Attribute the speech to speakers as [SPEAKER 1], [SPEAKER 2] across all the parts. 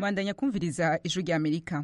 [SPEAKER 1] bandanya kumviriza ijwi rya amerika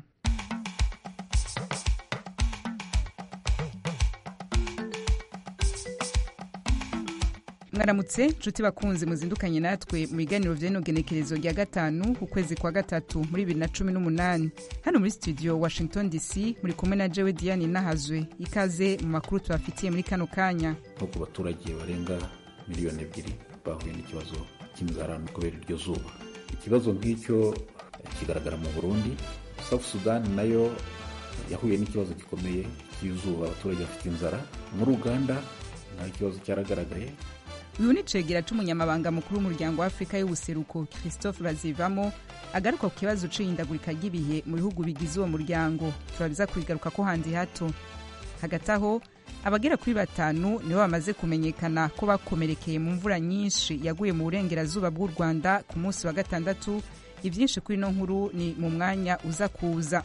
[SPEAKER 1] mwaramutse nshuti bakunzi muzindukanye natwe mu biganiro vy'inogenekerezo rya gatanu ku kwezi kwa gatatu muri bibiri na cumi n'umunani hano muri studio washington dc muri kumwe na jewe diane nahazwe ikaze mu makuru tubafitiye muri kano kanya
[SPEAKER 2] nko ku baturage barenga miliyoni ebyiri bahuye n'ikibazo cy'inzara kubera iryo zuba ikibazo nk'icyo kigaragara mu burundi south sudan nayo yahuye n'ikibazo gikomeye cy'izuba abaturage bafite inzara muri uganda naho ikibazo cyaragaragaye
[SPEAKER 1] uyu ni cegera c'umunyamabanga mukuru w'umuryango wa afurika y'ubuseruko christophe bazivamo agaruka ku kibazo c'ihindagurika ry'ibihe mu bihugu bigize uwo muryango turabiza kubigaruka ko handi hato hagati aho abagera kuri batanu nibo bamaze kumenyekana ko bakomerekeye mu mvura nyinshi yaguye mu burengerazuba bw'u rwanda ku munsi wa gatandatu ivyinshi kuri ino nkuru ni mu mwanya uza kuza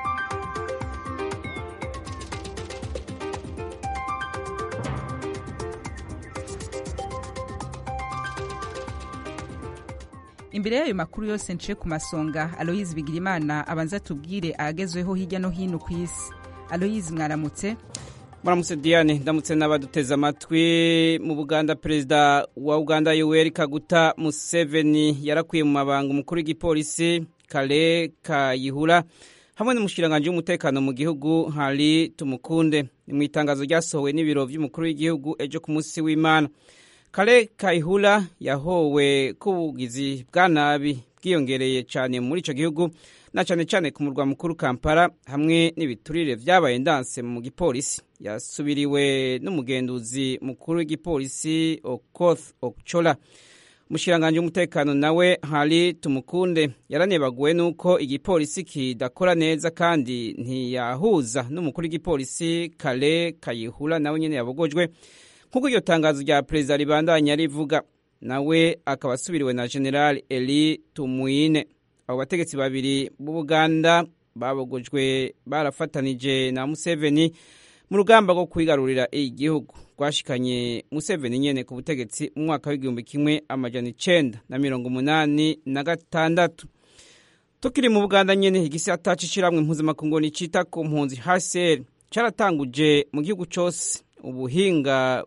[SPEAKER 1] imbere y'ayo makuru yose nciye ku masonga aloyizi bigirimana abanza tubwire ahagezweho hirya no hino ku isi aloyizi mwaramutse
[SPEAKER 3] muramutse diane ndamutse n'abaduteze amatwi mu buganda perezida wa uganda yoweri kaguta museveni yarakwiye mu mabanga umukuru w'igipolisi kale kayihura hamwe n'umushikiranganji w'umutekano mu gihugu hari tumukunde ni mu itangazo ryasohowe n'ibiro by'umukuru w'igihugu ejo ku munsi w'imana kale kayihura yahowe k'ubugizi bwa nabi bwiyongereye cyane muri icyo gihugu na cyane cyane ku murwa mukuru kampala hamwe n'ibiturire byabaye ndanse mu gipolisi yasubiriwe n'umugenduzi mukuru w'igipolisi okoth okchola umushikiranganji w'umutekano nawe hari tumukunde yaranebaguwe n'uko igipolisi kidakora neza kandi ntiyahuza n'umukuru w'igipolisi kale kayihura nawe nyine yabogojwe nk'uko iryo tangazo rya perezida ribandanya rivuga nawe akaba asubiriwe na general eli tumwine abo bategetsi babiri b'ubuganda babogojwe barafatanije na museveni mu rugamba rwo kwigarurira igihugu rwashikanye museveni nyene ku butegetsi mu mwaka w'igihumbi kimwe amajana icenda na mirongo umunani na gatandatu tukiri mu buganda nyene igisata c'ishirahamwe mpuzamakungu nicita ku mpunzi hcr caratanguje mu gihugu cose ubuhinga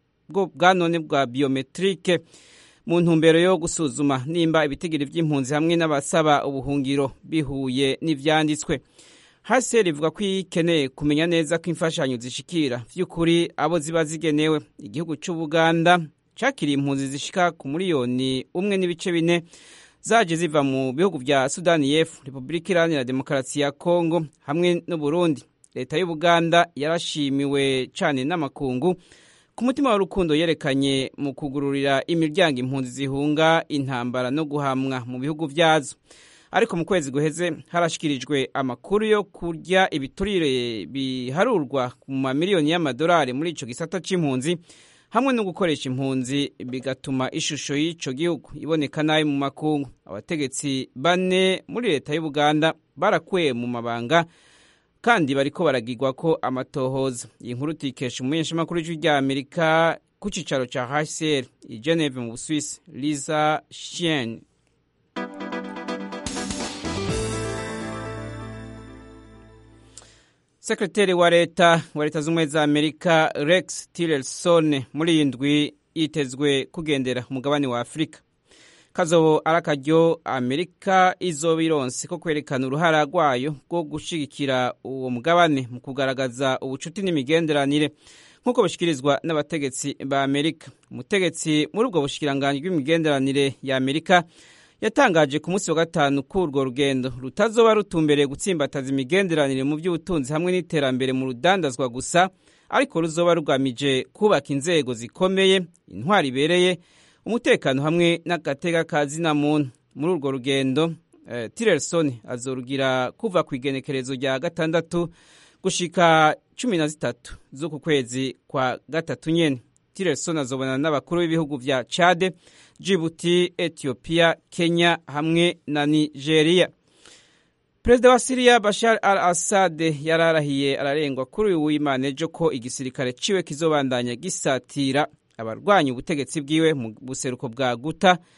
[SPEAKER 3] bwa none bwa biometrike mu ntumbero yo gusuzuma nimba ibitigiri by'impunzi hamwe n'abasaba ubuhungiro bihuye n'ivyanditswe hasi rivuga ko ikeneye kumenya neza ko imfashanyo zishikira vy'ukuri abo ziba zigenewe igihugu c'ubuganda cakiriye impunzi zishika ku miliyoni umwe n'ibice bine zaje ziva mu bihugu vya sudani y'epfo repubulika iharanira demokarasi ya kongo hamwe n'uburundi leta y'ubuganda yarashimiwe cane n'amakungu ku mutima w'urukundo yerekanye mu kugururira imiryango impunzi zihunga intambara no guhamwa mu bihugu vyazo ariko mu kwezi guheze harashikirijwe amakuru yo kurya ibiturire biharurwa mu mamiliyoni y'amadolari muri ico gisata c'impunzi hamwe no gukoresha impunzi bigatuma ishusho y'ico gihugu iboneka nabi mu makungu abategetsi bane muri leta y'ubuganda barakuye mu mabanga kandi bariko baragirwa ko amatohoza iyi nkuru tuyikesha umumenyeshamakuru w'ijwi rya amerika ku cicaro ca hcr i geneve mu buswisi lisa shien sekreteri wa leta wa leta z'ubumwe za amerika rex tillerson muri iyi ndwi yitezwe kugendera umugabane wa afurika kazobo ari akaryo amerika izoba ironse ko kwerekana uruhara rwayo rwo gushigikira uwo mugabane mu kugaragaza ubucuti n'imigenderanire nk'uko bushikirizwa n'abategetsi ba amerika umutegetsi muri ubwo bushikiranganji bw'imigenderanire ya amerika yatangaje ku munsi wa gatanu ko urwo rugendo rutazoba rutumbereye gutsimbataza imigenderanire mu by'ubutunzi hamwe n'iterambere mu rudandazwa gusa ariko ruzoba rugamije kubaka inzego zikomeye intwari ibereye umutekano hamwe n'agatega ka zina muntu muri urwo rugendo uh, tillerson azorugira kuva ku igenekerezo rya gatandatu gushika cumi na zitatu z'uku kwezi kwa gatatu nyene tillerson azobonana n'abakuru b'ibihugu vya chade jibuti ethiopia kenya hamwe na nigeria perezida wa siriya bashar al assad yararahiye ararengwa kuri uyu w'imana ejo ko igisirikare ciwe kizobandanya gisatira abarwanya ubutegetsi bwiwe mu buseruko bwa guta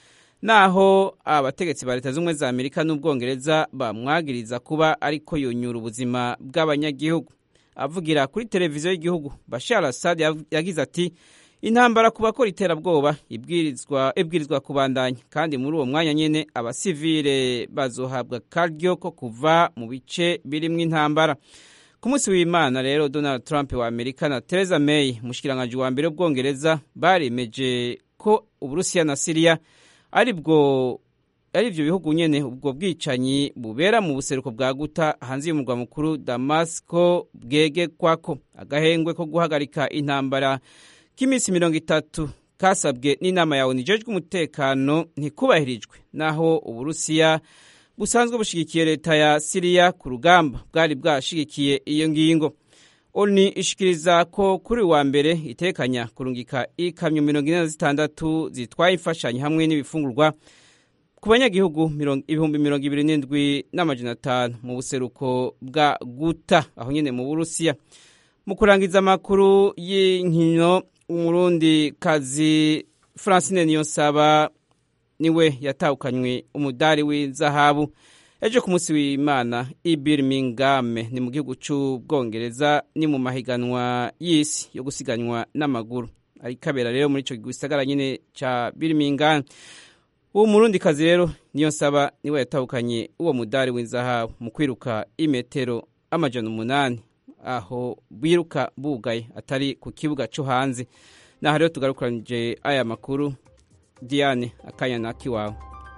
[SPEAKER 3] naho abategetsi ba leta z'ubumwe za amerika n'ubwongereza bamwagiriza kuba ariko yonyura ubuzima bw'abanyagihugu avugira kuri televiziyo y'igihugu bashar assad yagize ati intambara ku bakora iterabwoba ibwirizwa ibwirizwa kubandanya kandi muri uwo mwanya nyine abasivile bazohabwa karyo ko kuva mu bice birimo intambara ku munsi w'imana rero donald trump wa amerika na theresa may umushikiranganji wa mbere w'ubwongereza baremeje ko uburusiya na siriya ari bwo ari ibyo bihugu nyine ubwo bwicanyi bubera mu buseruko bwa guta hanze y'umurwa mukuru damasco bwegekwako agahengwe ko guhagarika intambara k'iminsi mirongo itatu kasabwe n'inama ya onu ijejwe umutekano ntikubahirijwe naho uburusiya busanzwe bushigikiye leta ya siriya ku rugamba bwari bwashigikiye iyo ngingo oni ishikiriza ko kuri wa mbere itekanya kurungika ikamyo mirongo ine na zitandatu zitwaye imfashanyo hamwe n'ibifungurwa ku banyagihugu ibihumbi mirongo ibiri n'indwi n'amajana atanu mu buseruko bwa guta aho nyine mu burusiya mu kurangiza amakuru y'inkino umurundi kazi francine niyonsaba niwe yatahukanywe umudari w'izahabu ejo ku munsi w'imana i birmingham ni mu gihugu cy'ubwongereza ni mu mahiganwa y'isi yo gusiganwa n'amaguru arikabera rero muri icyo gisagara nyine cya birmingham uwo murundi kazi rero niyo nsaba niwe yatahukanye uwo mudari w'izahabu mu kwiruka imetero amajana umunani aho biruka bugaye atari ku kibuga cyo hanze naho rero tugarukanije aya makuru diane akanya nakiwawe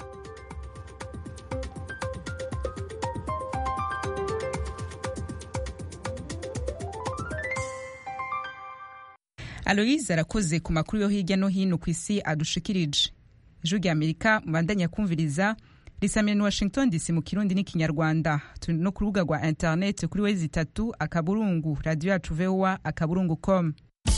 [SPEAKER 1] aloyize arakoze ku makuru yo hirya no hino ku isi adushikirije ijwi rya amerika mubandanya kumviriza risamira ni washington dc mu kirundi n'ikinyarwanda turi no ku rubuga rwa internet kuri wezi itatu akaburungu radiyo yacu voa akaburungu com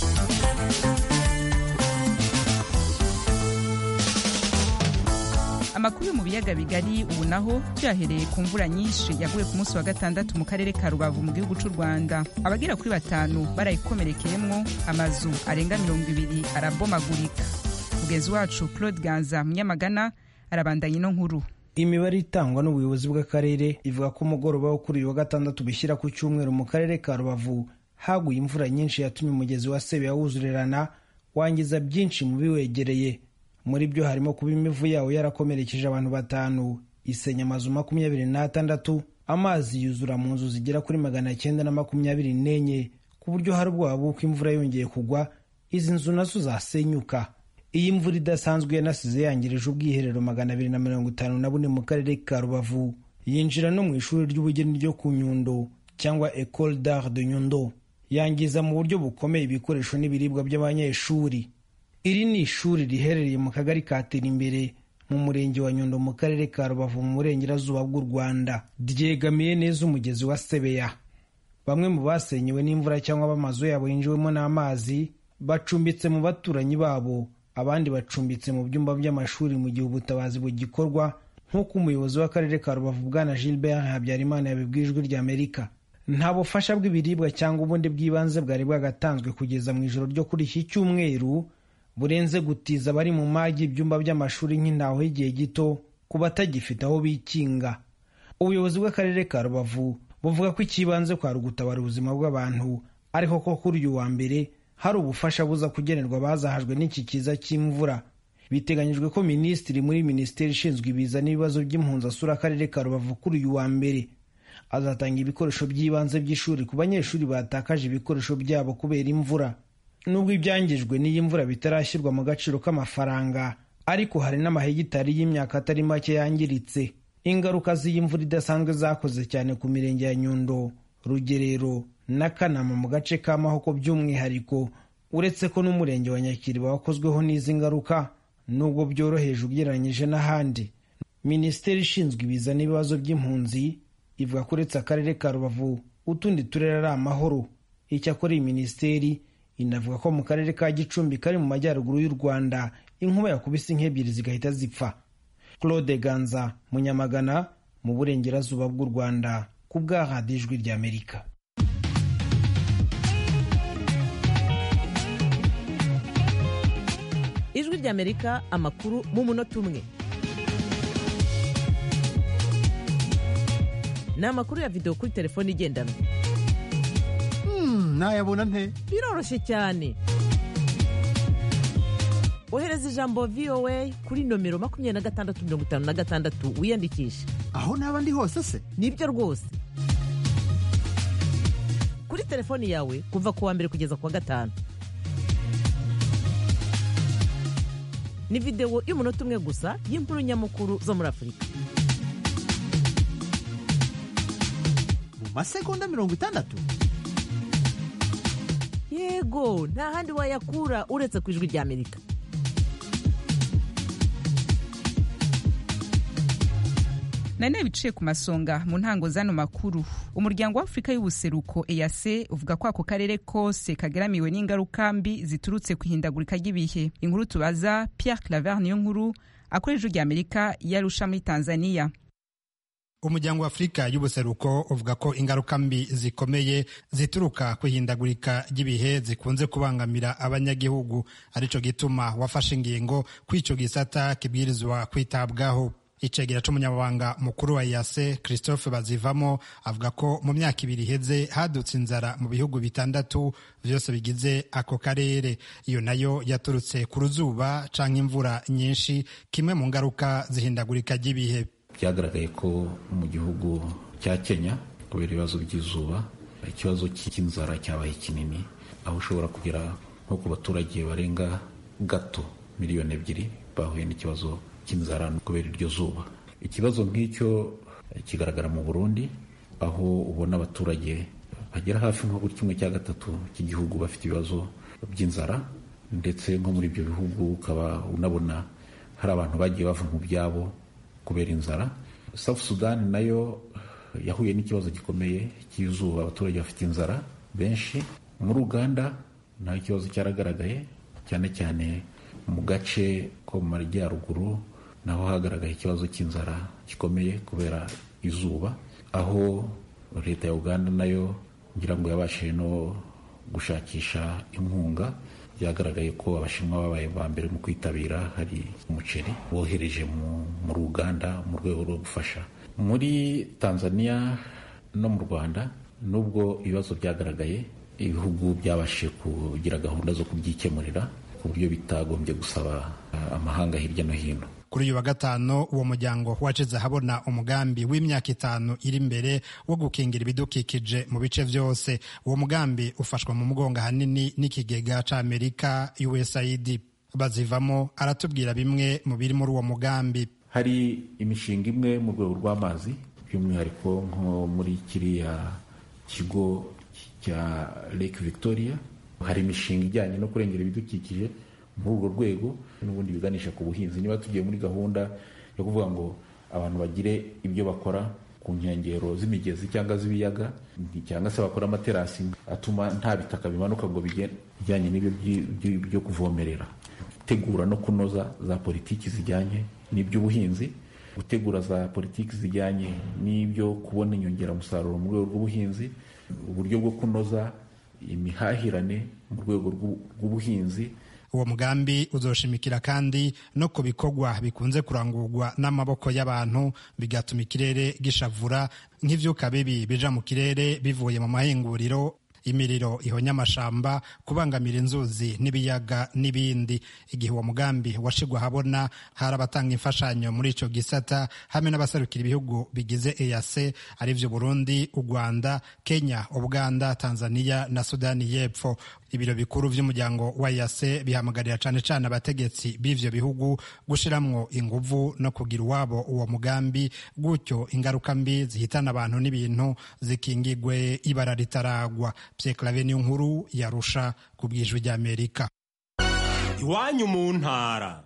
[SPEAKER 1] amakuru yo mu biyaga bigari ubu naho byahereye ku mvura nyinshi yaguye ku munsi wa gatandatu mu karere ka rubavu mu gihugu cy'u rwanda abagera kuri batanu barayikomerekeyemwo amazu arenga mirongo ibiri arabomagurika mugenzi wacu claude ganza munyamagana arabandanya ino nkuru
[SPEAKER 4] imibare itangwa n'ubuyobozi bw'akarere ivuga ko umugoroba wo kuri uyu wa gatandatu bishyira ku cyumweru mu karere ka rubavu haguye imvura nyinshi yatumye umugezi wa sebeya wuzurirana wangiza byinshi mu biwegereye muri byo harimo kuba imivu yawo yarakomerekeje abantu batanu isenya amazu makumyabiri n'atandatu amazi yuzura mu nzu zigera kuri magana cyenda na makumyabiri n'enye ku buryo hari ubwoba bw'uko imvura yongeye kugwa izi nzu nazo zasenyuka iyi mvura idasanzwe yanasize yangirije ubwiherero magana abiri na mirongo itanu na bune mu karere ka rubavu yinjira no mu ishuri ry'ubugeni ryo ku nyundo cyangwa ecole d'art de nyundo yangiza mu buryo bukomeye ibikoresho n'ibiribwa by'abanyeshuri iri ni ishuri riherereye mu kagari ka imbere mu murenge wa nyundo mu karere ka rubavu mu burengerazuba bw'u rwanda ryegamiye neza umugezi wa sebeya bamwe mu basenyewe n'imvura cyangwa b'amazu yabo yinjiwemo n'amazi bacumbitse mu baturanyi babo abandi bacumbitse mu byumba by'amashuri mu gihe ubutabazi bugikorwa nk'uko umuyobozi w'akarere ka rubavu bwana gilbert habyarimana yabibwiye ijwi ry'amerika nta bufasha bw'ibiribwa cyangwa ubundi bw'ibanze bwari bwagatanzwe kugeza mu ijoro ryo kuri iki cyumweru burenze gutiza abari mu magi ibyumba by'amashuri nk'intaho y'igihe gito ku batagifite aho bikinga ubuyobozi bw'akarere ka rubavu buvuga ko ikibanze kwari ugutabara ubuzima bw'abantu ariko ko kuri uyu wa mbere hari ubufasha buza kugenerwa abazahajwe n'iki kiza cy'imvura biteganyijwe ko minisitiri muri minisiteri ishinzwe ibiza n'ibibazo by'impunzi asura akarere ka rubavu kuri uyu wa mbere azatanga ibikoresho by'ibanze by'ishuri ku banyeshuri batakaje ibikoresho byabo kubera imvura nubwo ibyangijwe n'iyi mvura bitarashyirwa mu gaciro k'amafaranga ariko hari n'amahegitari y'imyaka atari make yangiritse ingaruka z'iyi mvura idasanzwe zakoze cyane ku mirenge ya nyundo rugerero na kanama mu gace ka mahoko by'umwihariko uretse ko n'umurenge wa nyakiriba wakozweho n'izi ngaruka nubwo byoroheje ugereranyije n'ahandi minisiteri ishinzwe ibiza n'ibibazo by'impunzi ivuga ko uretse akarere ka rubavu utundi turere ari amahoro icyakora iyi minisiteri inavuga ko mu karere ka gicumbi kari mu majyaruguru y'u rwanda inkuba yakubise nk'ebyiri zigahita zipfa claude ganza munyamagana mu burengerazuba bw'u rwanda ku bwa radiyo ijwi ry'amerika
[SPEAKER 5] ijwi ry'amerika amakuru mu munota umwe ni amakuru ya videwo kuri telefone igendanwa
[SPEAKER 6] nayabona nte
[SPEAKER 5] biroroshye cyane ohereza ijambo voa kuri nomero makumyabiri na gatandatu mirongo itanu na gatandatu wiyandikishe
[SPEAKER 6] aho naba ndi hose se
[SPEAKER 5] nibyo rwose kuri telefoni yawe kuva ku wa mbere kugeza ku wa gatanu ni videwo y'umunota umwe gusa y'inkuru nyamukuru zo muri afurika
[SPEAKER 6] mu masegonda mirongo itandatu
[SPEAKER 5] yego nta handi wayakura uretse ku ijwi ry'amerika
[SPEAKER 1] nane biciye ku masonga mu ntango z'ano makuru umuryango w'afurika y'ubuseruko eyase uvuga ko ako karere kose kageramiwe n'ingaruka mbi ziturutse ku ihindagurika ry'ibihe inkuru tubaza pierre claver niyo nkuru akora ijwi ry'amerika yarusha muri tanzania
[SPEAKER 7] umuryango wa afurika y'ubuseruko uvuga ko ingaruka mbi zikomeye zituruka ku ihindagurika ry'ibihe zikunze kubangamira abanyagihugu arico gituma wafashe ingingo kw'ico gisata kibwirizwa kwitabwaho icegera c'umunyamabanga mukuru wa yase christophe bazivamo avuga ko mu myaka ibiri iheze hadutse inzara mu bihugu bitandatu vyose bigize ako karere iyo nayo yaturutse ku ruzuba canke imvura nyinshi kimwe mu ngaruka zihindagurika ry'ibihe
[SPEAKER 2] byagaragaye ko mu gihugu cya kenya kubera ibibazo by'izuba ikibazo cy'inzara cyabaye kinini aho ushobora kugera nko ku baturage barenga gato miliyoni ebyiri bahuye n'ikibazo cy'inzara kubera iryo zuba ikibazo nk'icyo kigaragara mu burundi aho ubona abaturage bagera hafi nko buri kimwe cya gatatu cy'igihugu bafite ibibazo by'inzara ndetse nko muri ibyo bihugu ukaba unabona hari abantu bagiye bava mu byabo kubera inzara South Sudan nayo yahuye n'ikibazo gikomeye cy'izuba abaturage bafite inzara benshi muri Uganda naho ikibazo cyaragaragaye cyane cyane mu gace ko mu majyaruguru naho hagaragaye ikibazo cy'inzara gikomeye kubera izuba aho leta ya Uganda nayo ngira ngo yabashije no gushakisha inkunga byagaragaye ko abashinwa babaye ba mbere mu kwitabira hari umuceri bohereje muri uganda mu rwego rwo gufasha muri tanzania no mu rwanda nubwo ibibazo byagaragaye ibihugu byabashije kugira gahunda zo kubyikemurira ku buryo bitagombye gusaba amahanga hirya no hino
[SPEAKER 7] kuri uyu wa gatanu uwo muryango wacize ahabona umugambi w'imyaka itanu iri imbere wo gukingira ibidukikije mu bice byose uwo mugambi ufashwa mu mugongo ahanini n'ikigega c'amerika usaid bazivamo aratubwira bimwe mu biri muri uwo mugambi
[SPEAKER 2] hari imishinga imwe mu rwego rw'amazi by'umwihariko nko muri kiriya kigo cya lake victoria hari imishinga ijyanye no kurengera ibidukikije muri urwo rwego n'ubundi biganisha ku buhinzi niba tugiye muri gahunda yo kuvuga ngo abantu bagire ibyo bakora ku nkengero z'imigezi cyangwa z'ibiyaga cyangwa se bakora amaterasi atuma nta bitaka bimanuka ngo bijyanye n'ibyo byo kuvomerera gutegura no kunoza za politiki zijyanye n'iby'ubuhinzi gutegura za politiki zijyanye n'ibyo kubona inyongeramusaruro mu rwego rw'ubuhinzi uburyo bwo kunoza imihahirane mu rwego rw'ubuhinzi
[SPEAKER 7] uwo mugambi uzoshimikira kandi no ku bikorwa bikunze kurangurwa n'amaboko y'abantu bigatuma ikirere gishavura nk'ivyuka bibi bija mu kirere bivuye mu mahinguriro imiriro ihonya amashamba kubangamira inzuzi n'ibiyaga n'ibindi igihe uwo mugambi washigwa habona hari abatanga imfashanyo muri ico gisata hamwe n'abaserukira ibihugu bigize EAC arivyo Burundi u Rwanda Kenya Uganda Tanzania na Sudani y'Epfo ibiro bikuru vy'umuryango wa EAC bihamagarira cane cane abategetsi b'ivyo bihugu gushiramwo inguvu no kugira uwabo uwo mugambi gutyo ingaruka mbi zihitana abantu n'ibintu zikingigwe ibara ritaragwa Pierre Claver niyo nkuru yarusha ku bwijwi ry'Amerika
[SPEAKER 8] iwanyu mu ntara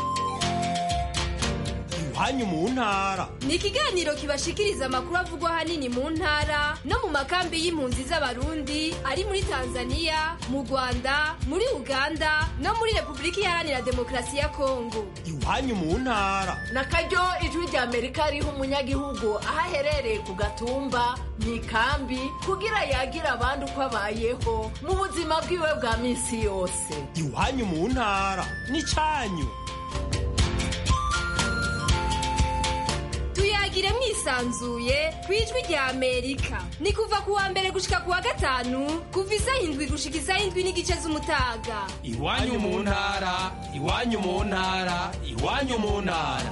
[SPEAKER 8] iwanyu mu ntara
[SPEAKER 9] ni ikiganiro kibashikiriza amakuru avugwa ahanini mu ntara no mu makambi y'impunzi z'abarundi ari muri tanzania mu rwanda muri uganda no muri repubulika iharanira demokarasi ya kongo
[SPEAKER 8] iwanyu mu ntara
[SPEAKER 10] na karyo ijwi rya amerika riha umunyagihugu aho aherereye ku gatumba mu ikambi kugira yagira abandi uko abayeho mu buzima bwiwe bwa minsi yose
[SPEAKER 8] iwanyu mu ntara ni cyanyu
[SPEAKER 9] tuya tuyagire mwisanzuye ku ijwi rya amerika ni kuva ku wa mbere gushika ku wa gatanu kuva isaha indwi gushika isaha indwi n'igice z'umutaga
[SPEAKER 8] iwanyu mu ntara iwanyu mu ntara iwanyu mu ntara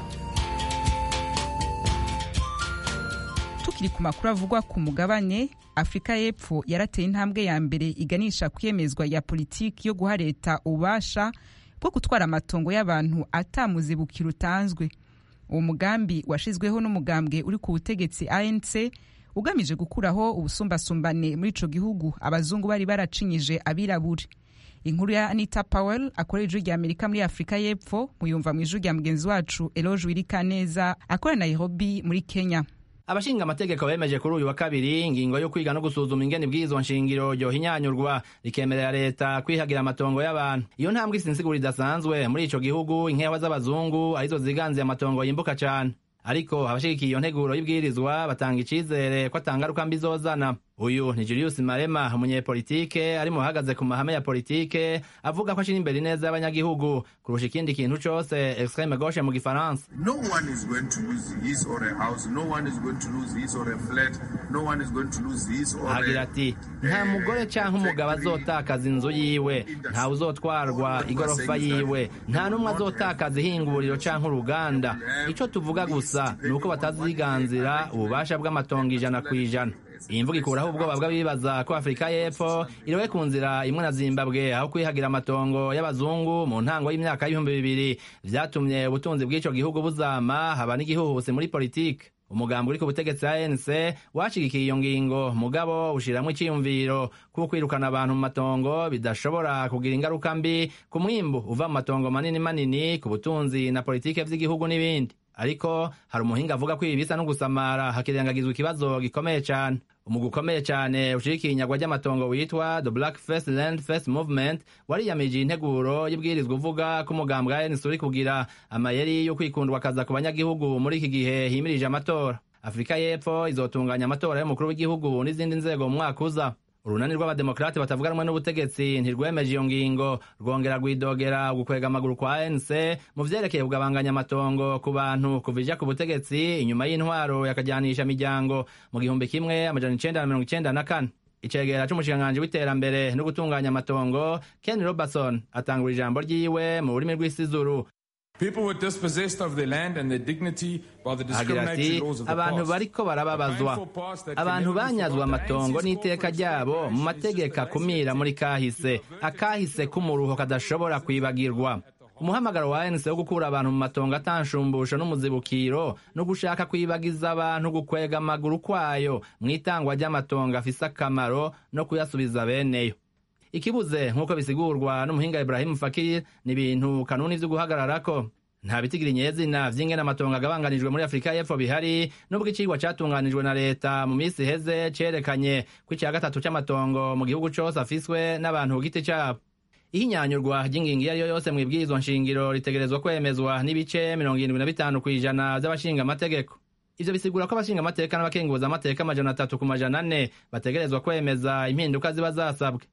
[SPEAKER 1] tukiri ku makuru avugwa ku mugabane afurika y'epfo yarateye intambwe ya mbere iganisha kwiyemezwa ya politiki yo guha leta ububasha bwo gutwara amatongo y'abantu atamuzibukiro utanzwe uwo mugambi washizweho n'umugambwe uri ku butegetsi anc ugamije gukuraho ubusumbasumbane muri ico gihugu abazungu bari baracinyije abirabure inkuru ya anita powell akorera ijwi rya amerika muri afurika y'epfo muyumva mu ijwi rya mugenzi wacu eloge wirikaneza akorera nairobi muri kenya
[SPEAKER 11] abashinga amategeko bemeje kuri uyu wa kabiri ingingo yo kwiga no gusuzuma ingene ibwirizwa nshingiro ryohinyanyurwa rikemerera leta kwihagira amatongo y'abantu iyo ntambwe isinsigura idasanzwe muri ico gihugu inkewa z'abazungu arizo ziganziye amatongo yimbuka cane ariko abashigikiye iyo nteguro y'ibwirizwa batanga icizere ko atangaruka mbi zozana uyu ni julius marema umunyepolitike ari mu bahagaze ku mahame ya politike avuga ko ashira imbere ineza y'abanyagihugu kurusha ikindi kintu cose extreme gauche mu gifaransa
[SPEAKER 12] No one is going to lose his or a house. No one is going to lose his or a flat. No one is going to lose his or
[SPEAKER 11] agira
[SPEAKER 12] a...
[SPEAKER 11] ati nta mugore canke umugabo azotakaza inzu yiwe nta uzotwarwa igorofa yiwe nta n'umwe azotakaza ihinguriro canke uruganda ico tuvuga gusa ni uko bataziganzira ububasha bw'amatongo ijana ku ijana iyi mvuga ikuraho ubwoba bw'abibaza ko afurika y'epfo iriwe ku nzira imwe na zimbabwe aho kwihagira amatongo y'abazungu mu ntango y'imyaka y'ibihumbi bibiri vyatumye ubutunzi bw'ico gihugu buzama haba n'igihuhusi muri politike umugambi uri ku butegetsi anc washigikiye iyo ngingo mugabo ushiramwo iciyumviro kuko kwirukana abantu mu matongo bidashobora kugira ingaruka mbi ku mwimbu uva mu matongo manini manini ku butunzi na politike vy'igihugu n'ibindi ariko hari umuhinga avuga ko ibi bisa no gusamara hakirengagizwa ikibazo gikomeye cane umugwi ukomeye cane ushigikiye inyagwa ry'amatongo witwa the black first land first movement wariyamije integuro y'ibwirizwa uvuga ko umugambi wa ANC uri kugira amayeri yo kwikundwa akaza ku banyagihugu muri iki gihe himirije amatora afurika y'epfo izotunganya amatora y'umukuru w'igihugu n'izindi nzego mu mwaka uza urunani rw'abademokarate batavuga rumwe n'ubutegetsi ntirwemeje iyo ngingo rwongera rwidogera gukwega amaguru kwa ANC mu vyerekeye kugabanganya amatongo ku bantu kuva ija ku butegetsi inyuma y'intwaro yakajyanisha miryango mu gihumbi kimwe amajana icenda na mirongo icenda na kane icegera c'umushikiranganji w'iterambere no gutunganya amatongo ken robertson atangura ijambo ryiwe mu rurimi rw'isizuru
[SPEAKER 13] People were dispossessed of their land and their dignity by the
[SPEAKER 11] agira ati
[SPEAKER 13] discriminatory laws of the
[SPEAKER 11] abantu
[SPEAKER 13] past.
[SPEAKER 11] bariko barababazwa abantu banyazwe amatongo n'iteka ryabo mu mategeko akumira muri kahise akahise k'umuruho kadashobora kwibagirwa umuhamagaro wa ANC wo gukura abantu mu matongo atanshumbusho n'umuzibukiro no gushaka kwibagiza abantu gukwega amaguru kwayo mu itangwa ry'amatongo afise akamaro no kuyasubiza beneyo ikibuze nk'uko bisigurwa n'umuhinga Ibrahim Fakir ni ibintu kanuni vyo guhagararako nta bitigira inyezina vy'ingene amatongo agabanganijwe muri afurika y'epfo bihari nubwo icigwa catunganijwe na leta mu minsi iheze cerekanye ko ica gatatu c'amatongo mu gihugu cose afiswe n'abantu ku giti cabo ihinyanyurwa ry'ingingo iyo ari yo yose mw'ibwirizwa nshingiro ritegerezwa kwemezwa n'ibice mirongo irindwi na bitanu kw'ijana vy'abashinga amategeko ivyo bisigura ko abashinga amateka n'abakenguza amateka amajana atatu ku majana ane bategerezwa kwemeza impinduka ziba zasabwe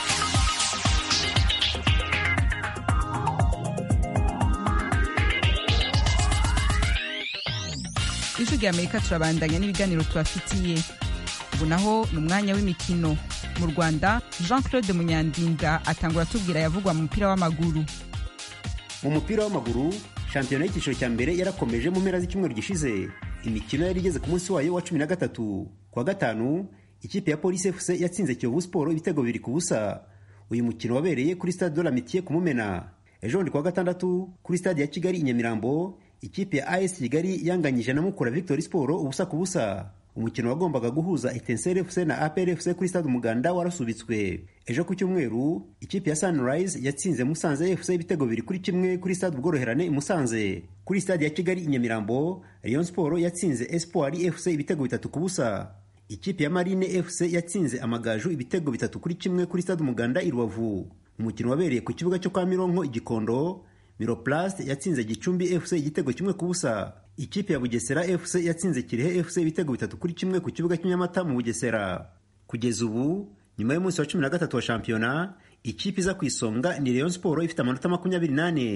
[SPEAKER 1] ijwi rya amerika turabandanya n'ibiganiro tubafitiye ubu naho ni umwanya w'imikino mu rwanda jean claude munyandinda atangura atubwira yavugwa mu mupira w'amaguru
[SPEAKER 14] mu mupira w'amaguru shampiyona y'icyiciro cya mbere yarakomeje mu mpera z'icyumweru gishize imikino yari igeze ku munsi wayo wa cumi na gatatu ku wa gatanu ikipe ya polisi fc yatsinze kiyovu siporo ibitego bibiri ku busa uyu mukino wabereye kuri stade de la mitiye ku mumena ejo bundi ku wa gatandatu kuri stade ya kigali i nyamirambo ikipe ya as kigali yanganyije na mukura victory siporo ubusa ku busa umukino wagombaga guhuza etenseri fc na apr fc kuri stade umuganda warasubitswe ejo ku cyumweru ikipe ya sunrise yatsinze musanze fc ibitego bibiri kuri kimwe kuri stade ubworoherane i musanze kuri stade ya kigali i nyamirambo rayon sport yatsinze espoir fc ibitego bitatu ku busa ikipe ya marine fc yatsinze amagaju ibitego bitatu kuri kimwe kuri stade umuganda i rubavu umukino wabereye ku kibuga cyo kwa mironko igikondo miroplast yatsinze gicumbi fc igitego kimwe ku busa ikipe ya bugesera fc yatsinze kirehe fc ibitego bitatu kuri kimwe ku kibuga cy'inyamata mu bugesera kugeza ubu nyuma y'umunsi wa cumi na gatatu wa shampiyona ikipe iza ku isonga ni rayon sport ifite amanota makumyabiri n'ane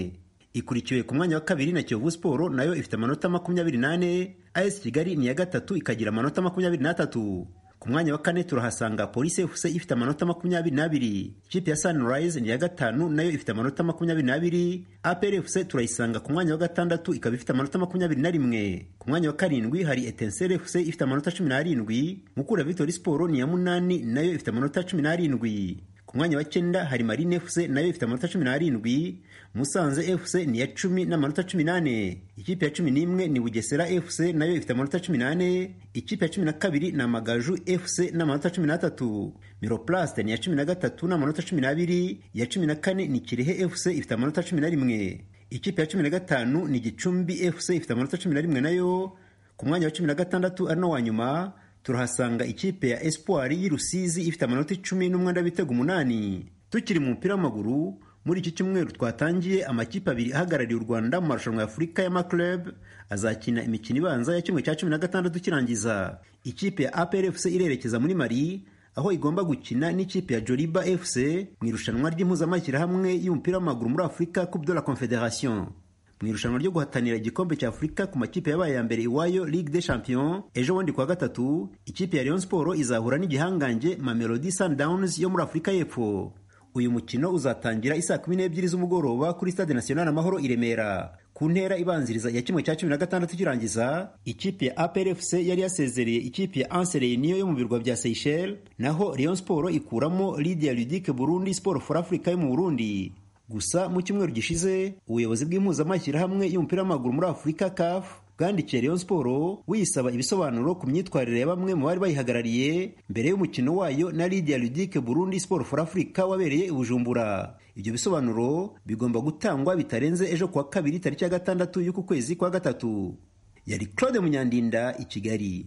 [SPEAKER 14] ikurikiwe ku mwanya wa kabiri na kiyovu siporo nayo ifite amanota makumyabiri n'ane as kigali ni iya gatatu ikagira amanota makumyabiri n'atatu ku mwanya wa kane turahasanga polisi fc ifite amanota makumyabiri n'abiri ikipe ya sunrise ni iya gatanu nayo ifite amanota makumyabiri n'abiri apr fc turayisanga ku mwanya wa gatandatu ikaba ifite amanota makumyabiri na rimwe ku mwanya wa karindwi hari etensere fc ifite amanota cumi n'arindwi mukura victory siporo ni iya munani nayo ifite amanota cumi n'arindwi ku mwanya wa cyenda hari marine fc nayo ifite amanota cumi n'arindwi musanze fc ni iya cumi n'amanota cumi n'ane ikipe ya cumi n'imwe ni bugesera fc nayo ifite amanota cumi n'ane ikipe ya cumi na kabiri ni amagaju fc n'amanota cumi n'atatu miroplaste ni iya cumi na gatatu n'amanota cumi n'abiri iya cumi na kane ni kirehe fc ifite amanota cumi na rimwe ikipe ya cumi na gatanu ni gicumbi fc ifite amanota cumi na rimwe nayo ku mwanya wa cumi na gatandatu ari no wa nyuma turahasanga ikipe ya espoir y'i rusizi ifite amanota icumi n'umwenda w'ibitego umunani tukiri mu mupira w'amaguru muri iki cyumweru twatangiye amakipe abiri ahagarariye u rwanda mu marushanwa ya afurika y'amaclub azakina imikino ibanza ya kimwe cya cumi na gatandatu kirangiza ikipe ya apr fc irerekeza muri mari aho igomba gukina n'ikipe ya joliba fc mu irushanwa ry'impuzamashyirahamwe y'umupira w'amaguru muri afurika coupe de la confederation mu irushanwa ryo guhatanira igikombe cya afurika ku makipe yabaye ya mbere iwayo ligue des champions ejo bundi kuwa gatatu ikipe ya Rayon Sport izahura n'igihangange Mamelodi Sundowns yo muri afurika y'epfo uyu mukino uzatangira isaa kumi n'ebyiri z'umugoroba kuri stade national amahoro i remera ku ntera ibanziriza ya kimwe cya cumi na gatandatu kirangiza ikipe ya APRFC yari yasezereye ikipe ya Anse Reunion yo mu birwa bya Seychelles naho Rayon Sport ikuramo Lydia Ludic Burundi Sport for Africa yo mu Burundi gusa mu cyumweru gishize ubuyobozi bw'impuzamashyirahamwe y'umupira w'amaguru muri afurika caf bwandikiye Rayon Sport buyisaba ibisobanuro ku myitwarire ya bamwe mu bari bayihagarariye mbere y'umukino wayo na Lydia Ludic Burundi Sport for Africa wabereye i Bujumbura ibyo bisobanuro bigomba gutangwa bitarenze ejo kuwa kabiri tariki ya gatandatu y'uku kwezi kwa gatatu yari Claude Munyandinda i Kigali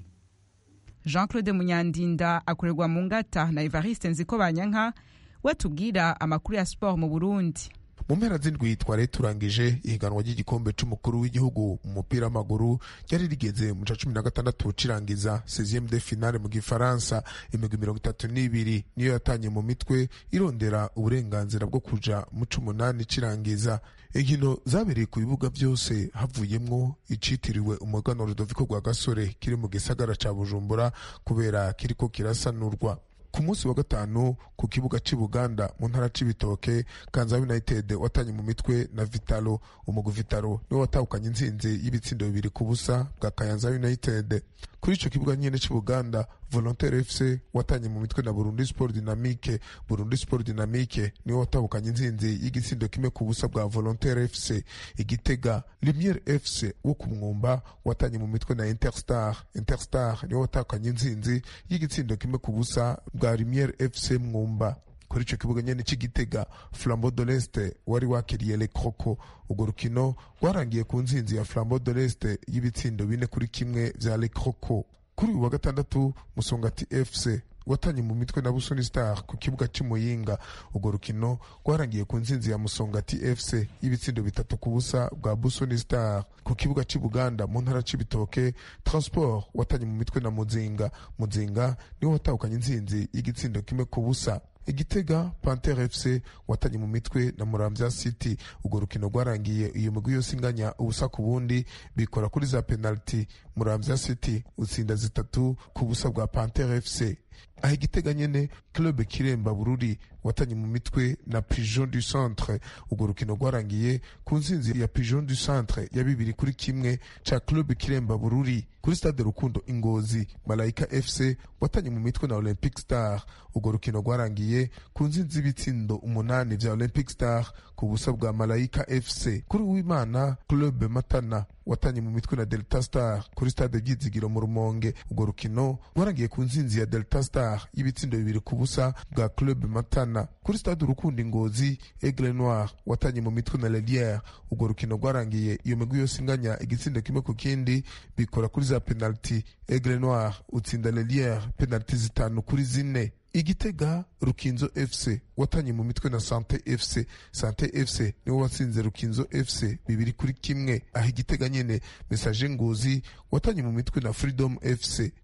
[SPEAKER 1] jean claude munyandinda akorerwa mu ngata na evariste nziko banyanka we tubwira amakuru ya siporo mu burundi
[SPEAKER 15] mu mpera z'indwi twari turangije ihiganwa ry'igikombe c'umukuru w'igihugu mu mupira w'amaguru ryari rigeze mu ca cumi na gatandatu cirangiza 16 de finale mu gifaransa imigwi mirongo itatu n'ibiri niyo yatanye mu mitwe irondera uburenganzira bwo kuja mu c'umunani cirangiza inkino zabereye ku bibuga byose havuyemwo icitiriwe umuganwa rudoviko rwa gasore kiri mu gisagara ca bujumbura kubera kiriko kirasanurwa ku munsi wa gatanu ku kibuga cy'i buganda mu ntara c'ibitoke kanza united watanye mu mitwe na vitalo umugwi vitalo niwe watahukanye intsinzi y'ibitsindo bibiri ku busa bwa kayanza united kuri ico kibuga nyene c'i buganda volontaire fc watanye mu mitwe na burundi sport dynamique burundi sport dynamique niwe watahukanye intsinzi y'igitsindo kimwe ku busa bwa volontaire fc igitega lumiere fc wo ku mwumba watanye mu mitwe na interstar interstar niwe watahukanye intsinzi y'igitsindo kimwe ku busa bwa lumiere fc mwumba kuri ico kibuga nyene c'igitega flambeau de l'est wari wakiriye le croco urwo rukino rwarangiye ku ntsinzi ya flambeau de l'est y'ibitsindo bine kuri kimwe vya le croco kuri uyu wa gatandatu musongati fc watanye mu mitwe na busoni star ku kibuga c'imuyinga urwo rukino rwarangiye ku ntsinzi ya musongati fc y'ibitsindo bitatu ku busa bwa busoni star ku kibuga c'i buganda mu ntara c'ibitoke transport watanye mu mitwe na muzinga muzinga niwe watahukanye intsinzi y'igitsindo kimwe ku busa igitega panter fc watanye mu mitwe na muramvya city urwo rukino rwarangiye iyo migwi yose inganya ubusa ku bundi bikora kuri za penaliti muramvya city utsinda zitatu ku busa bwa panter fc aho igitega nyene club kiremba bururi watanye mu mitwe na pigeon du centre urwo rukino rwarangiye ku ntsinzi ya pigeon du centre ya bibiri kuri kimwe ca club kiremba bururi kuri stade rukundo ingozi malayika fc watanye mu mitwe na olympic star urwo rukino rwarangiye ku ntsinzi y'ibitsindo umunani vya olympic star ku busa bwa malayika fc kuri uwimana club matana watanye mu mitwe na delta star kuri stade ryizigiro mu rumonge urwo rukino rwarangiye ku ntsinzi ya delta star y'ibitsindo bibiri ku busa bwa club matana kuri stade urukundo ingozi aigle noir watanye mu mitwe na leliere urwo rukino rwarangiye iyo migwi yose inganya igitsindo kimwe ku kindi bikora kuri za penaliti aigle noir utsinda leliere penaliti zitanu kuri zine igitega rukinzo fc watanye mu mitwe na sante fc sante fc niwo watsinze rukinzo fc bibiri kuri kimwe aho igitega nyene mesaje ngozi watanye mu mitwe na freedom fc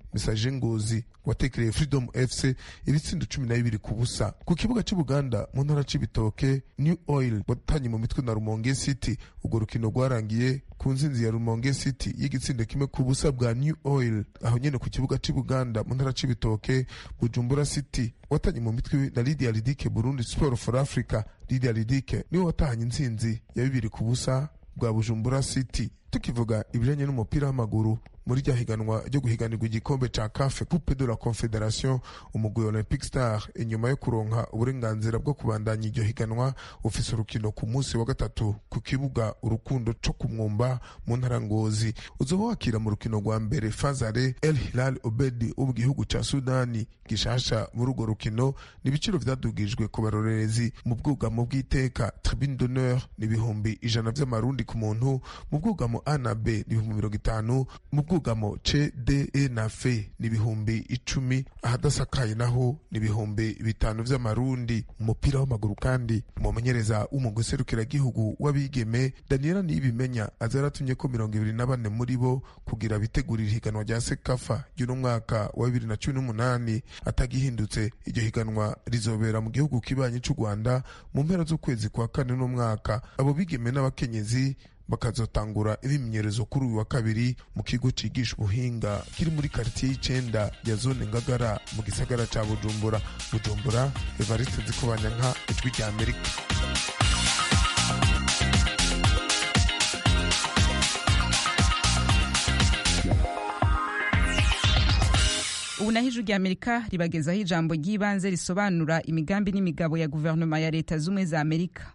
[SPEAKER 15] mesaje ngozi watekereye freedom fc ibitsindo cumi na bibiri ku busa ku kibuga c'ubuganda mu ntara c'ibitoke new oil watanye mu mitwe na rumonge city urwo rukino rwarangiye ku nzinzi ya rumonge city y'igitsindo kimwe ku busa bwa new oil aho nyene ku kibuga c'ubuganda mu ntara c'ibitoke bujumbura city watanye mu mitwe na lidia lidike burundi sport for africa lidia lidike niwe watahanye intsinzi ya bibiri ku busa bwa bujumbura city tukivuga ibijanye n'umupira w'amaguru muri rya higanwa ryo guhiganirwa igikombe ca cafe coupe de la confederation umugwi olympic star inyuma yo kuronka uburenganzira bwo kubandanya iryo higanwa ufise urukino ku munsi wa gatatu ku kibuga urukundo co kumwumba mu ntara ngozi uzoba wakira mu rukino rwa mbere fazare el hilal obedi wo mu gihugu ca sudani gishasha muri urwo rukino n'ibiciro vyadugijwe ku barorerezi mu bwugamo bw'iteka tribune d'honneur n'ibihumbi ijana vy'amarundi ku muntu mu bwugamo a na b n'ibihumbi mirongo itanu mu bwugamo c d e na f n'ibihumbi icumi ahadasakaye naho n'ibihumbi bitanu vy'amarundi umupira w'amaguru kandi umumenyereza w'umugwi serukiragihugu w'abigeme daniela niyibimenya aza yaratumye ko mirongo ibiri na bane muri bo kugira bitegurira ihiganwa rya sekafa ry'uno mwaka wa bibiri na cumi n'umunani atagihindutse iryo higanwa rizobera mu gihugu kibanyi c'u rwanda mu mpera z'ukwezi kwa kane n'umwaka abo bigeme n'abakenyezi bakazotangura ibimenyerezo kuri uyu wa kabiri mu kigo cigisha ubuhinga kiri muri karitiye y'icenda ya zone ngagara mu gisagara ca bujumbura bujumbura evariste nzikobanyanka ijwi rya amerika
[SPEAKER 1] ubu naho ijwi rya amerika ribagezaho ijambo ry'ibanze risobanura imigambi n'imigabo ya guverinoma ya leta z'ubumwe za amerika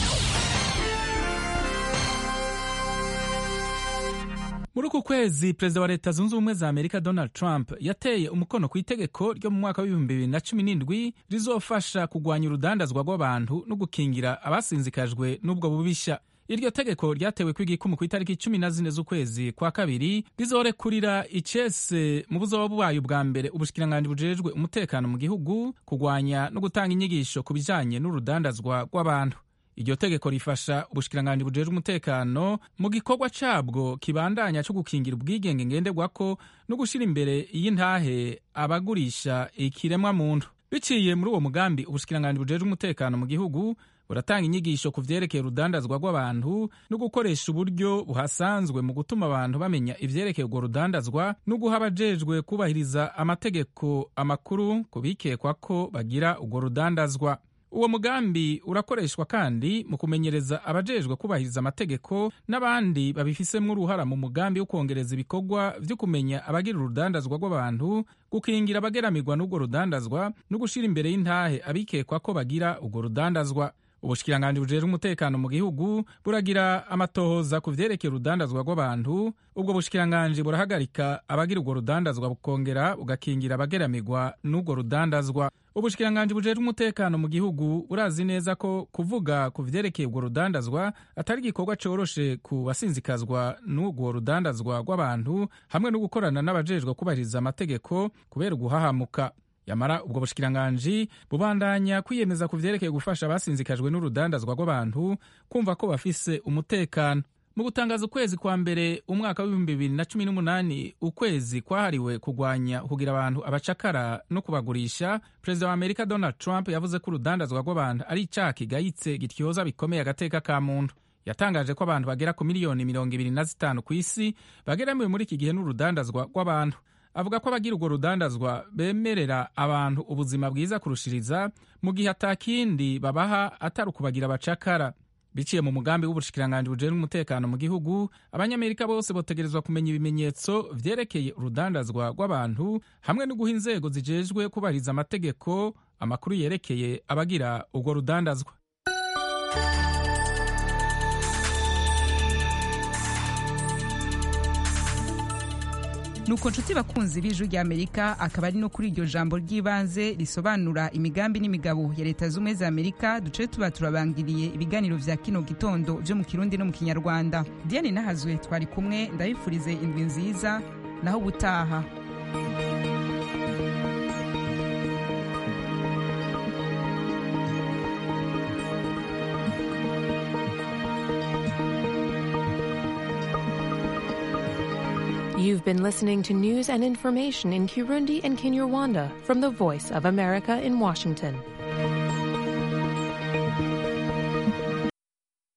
[SPEAKER 16] muri uku kwezi perezida wa leta zunze ubumwe za amerika donald trump yateye umukono ku itegeko ryo mu mwaka w'ibihumbi bibiri na cumi n'indwi rizofasha kugwanya urudandazwa rw'abantu no gukingira abasinzikajwe n'ubwo bubisha iryo tegeko ryatewe kw'igikumu ku itariki cumi na zine z'ukwezi kwa kabiri rizorekurira icese mu buzoba bwayo bwa mbere ubushikiranganji bujejwe umutekano mu gihugu kugwanya no gutanga inyigisho ku bijanye n'urudandazwa rw'abantu iryo tegeko rifasha ubushikiranganji bujejwe umutekano mu gikorwa cabwo kibandanya co gukingira ubwigenge ngenderwako no gushira imbere y'intahe abagurisha ikiremwa muntu biciye muri uwo mugambi ubushikiranganji bujejwe umutekano mu gihugu buratanga inyigisho ku vyerekeye urudandazwa rw'abantu no gukoresha uburyo buhasanzwe mu gutuma abantu bamenya ivyerekeye urwo rudandazwa no guha abajejwe kubahiriza amategeko amakuru ku bikekwa ko bagira urwo rudandazwa uwo mugambi urakoreshwa kandi mu kumenyereza abajejwe kubahiriza amategeko n'abandi babifisemo uruhara mu mugambi wo kongereza ibikorwa vyo kumenya abagira urudandazwa rw'abantu gukingira abageramirwa n'urwo rudandazwa no gushira imbere y'intahe abikekwa ko bagira urwo rudandazwa ubushikiranganji bujejwe umutekano mu gihugu buragira amatohoza ku vyerekeye urudandazwa rw'abantu ubwo bushikiranganji burahagarika abagira urwo rudandazwa bukongera bugakingira abageramirwa n'urwo rudandazwa ubushikiranganji bujejwe umutekano mu gihugu burazi neza ko kuvuga ku vyerekeye urwo rudandazwa atari igikorwa coroshe ku basinzikazwa n'urwo rudandazwa rw'abantu hamwe no gukorana n'abajejwe kubahiriza amategeko kubera uguhahamuka yamara ubwo bushikiranganji bubandanya kwiyemeza ku vyerekeye gufasha abasinzikajwe n'urudandazwa rw'abantu kumva ko bafise umutekano mu gutangaza ukwezi kwa mbere umwaka w'ibihumbi bibiri na cumi n'umunani ukwezi kwahariwe kugwanya kugira abantu abacakara no kubagurisha perezida wa amerika donald trump yavuze ko urudandazwa rw'abantu ari icaha kigayitse gityoza bikomeye agateka ka muntu yatangaje ko abantu bagera ku miliyoni mirongo ibiri na zitanu ku isi bageramiwe muri iki gihe n'urudandazwa rw'abantu avuga ko abagira urwo rudandazwa bemerera abantu ubuzima bwiza kurushiriza mu gihe atakindi babaha atari ukubagira abacakara biciye mu mugambi w'ubushikiranganji bujejwe umutekano mu gihugu abanyamerika bose botegerezwa kumenya ibimenyetso vyerekeye urudandazwa rw'abantu hamwe no guha inzego zijejwe kubahiriza amategeko amakuru yerekeye abagira urwo rudandazwa
[SPEAKER 1] nuko nshuti bakunzi b'ijwi rya amerika akaba ari no kuri iryo jambo ry'ibanze risobanura imigambi n'imigabo ya leta z'ubumwe za amerika duce tuba turabangiriye ibiganiro vya kino gitondo vyo mu kirundi no mu kinyarwanda diane nahazwe twari kumwe ndabifurize indwi nziza naho ubutaha
[SPEAKER 17] iyi You've been listening to news and information in Kirundi and Kinyarwanda from the Voice of America in Washington.